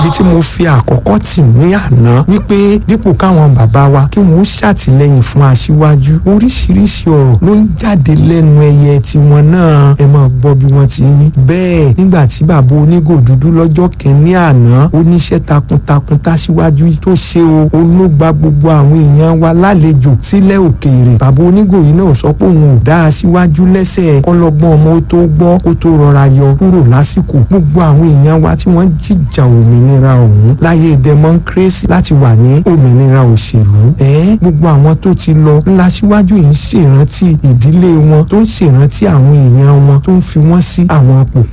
ìdí tí mo fi àkọ́kọ́ tì ní àná wípé dípò káwọn bàbá wa kí wọ́n ṣàtìlẹ́yìn fún aṣíwájú oríṣiríṣi ọ̀rọ̀ ló ń jáde lẹ́nu ẹyẹ tiwọn náà ẹ máa gbọ́ bí wọ́n ti ní. bẹ́ẹ̀ nígbà tí bàbá onígò dúdú lọ́jọ́ kẹ́ni àná oníṣẹ́ takuntakun táṣíwájú tó ṣe o ológba gbogbo àwọn èèyàn wa lálejò sílẹ̀ òkèèrè bàbá onígò yìí náà sọ pé òun ò dá aṣíwájú lẹ́sẹ̀ kọ́lọ́gbọ́n ọmọ ó tó gbọ́ kó tó rọra yọ kúrò lásìkò gbogbo àwọn èèyàn wa tí wọ́n jìjà òmìnira ọ̀hún láyé democracy láti wà ní òmìnira òṣèlú ẹ̀ gbogbo àwọn tó ti lọ ńlá síwájú yìí ń ṣèrántí ìdílé wọn tó ń ṣèrántí àwọn èèyàn wọn tó ń fi wọ́n sí àwọn ipò